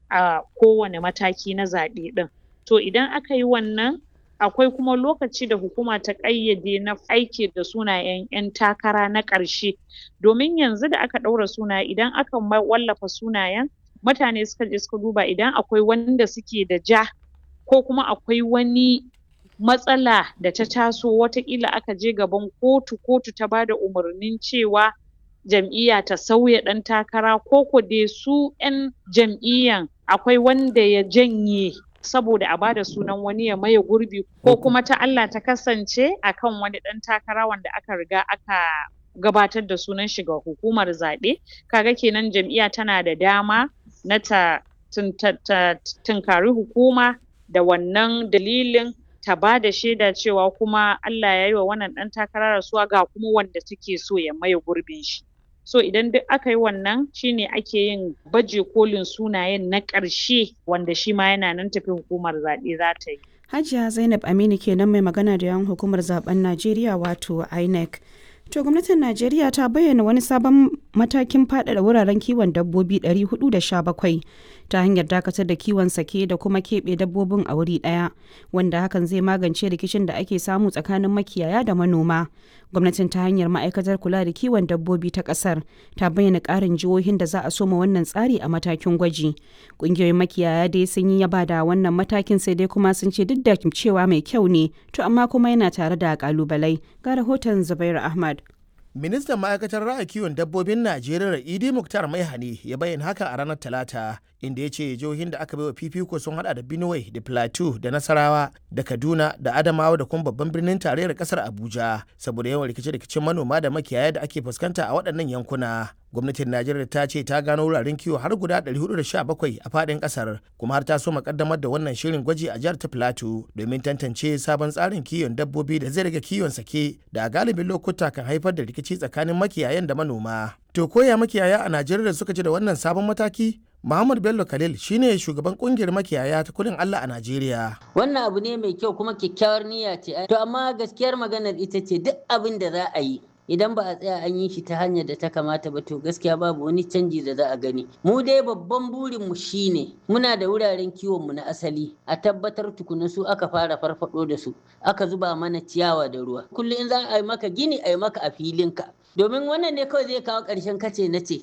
a kowane mataki na zaɓe ɗin to idan aka yi wannan akwai kuma lokaci da hukuma ta ƙayyade na aiki da sunayen ƴan takara na ƙarshe domin yanzu da aka ɗaura sunaye idan aka wallafa sunayen mutane suka je suka duba idan akwai wanda suke da ja ko kuma akwai wani matsala da ta taso wataƙila aka je gaban kotu, kotu ta bada umarnin cewa jam'iyya ta sauya ɗan takara ko ko dai su ƴan jam'iyyan akwai wanda ya janye saboda a bada sunan wani ya maye gurbi ko kuma ta Allah ta kasance akan wani ɗan takara wanda aka riga aka gabatar da sunan shi ga hukumar zaɓe kaga kenan jam'iyya tana da dama na ta tunkari hukuma da wannan dalilin ta bada shaida cewa kuma Allah yayi wa wannan ɗan takara rasuwa ga kuma wanda take so ya maye gurbin shi so idan duk aka yi wannan shine ake yin baje kolin sunayen na ƙarshe wanda shi ma yana nan tafe hukumar zaɓe za ta yi Hajiya Zainab Aminu kenan mai magana da yawan hukumar zaben Najeriya wato INEC. To gwamnatin Najeriya ta bayyana wani sabon matakin faɗaɗa wuraren kiwon dabbobi 417 ta hanyar dakatar da kiwon sake da kuma keɓe dabbobin a wuri ɗaya wanda hakan zai magance rikicin da ake samu tsakanin makiyaya da manoma. Gwamnatin ta hanyar ma'aikatar kula da kiwon dabbobi ta ƙasar ta bayyana ƙarin jihohin da za a soma wannan tsari a matakin gwaji. Ƙungiyoyin makiyaya dai sun yi yaba da wannan matakin sai dai kuma sun ce duk da cewa mai kyau ne to amma kuma yana tare da ƙalubalai. Ga rahoton Zubairu Ahmad. ministan ma'aikatar ra'ayi kiwon dabbobin najeriya idi muktar maihani ya bayyana haka a ranar talata inda ya ce jihohin da aka baiwa fifiko sun hada da benue da plateau da nasarawa da kaduna da adamawa da kuma babban birnin tarayyar kasar abuja saboda yawan rikice-rikicen manoma da makiyaya da ake fuskanta a waɗannan yankuna gwamnatin najeriya ta ce ta gano wuraren kiwo har guda 417 a faɗin ƙasar kuma har ta so makaddamar da wannan shirin gwaji a jihar ta plateau domin tantance sabon tsarin kiwon dabbobi da zai rage kiwon sake da a galibin lokuta kan haifar da rikici tsakanin makiyayan da manoma to koya makiyaya a najeriya suka ji da wannan sabon mataki Muhammad Bello Khalil shine shugaban kungiyar makiyaya ta kudin Allah a Najeriya. Wannan abu ne mai kyau kuma kyakkyawar niyya ce. To amma gaskiyar maganar ita ce duk abin da za a yi idan ba a tsaya an yi shi ta hanyar da ta kamata ba to gaskiya babu wani canji da za a gani mu dai babban burin mu shine muna da wuraren kiwon mu na asali a tabbatar tukuna su aka fara farfado da su aka zuba mana ciyawa da ruwa kullum in za a yi maka gini a yi maka a filinka domin wannan ne kawai zai kawo ƙarshen kace na ce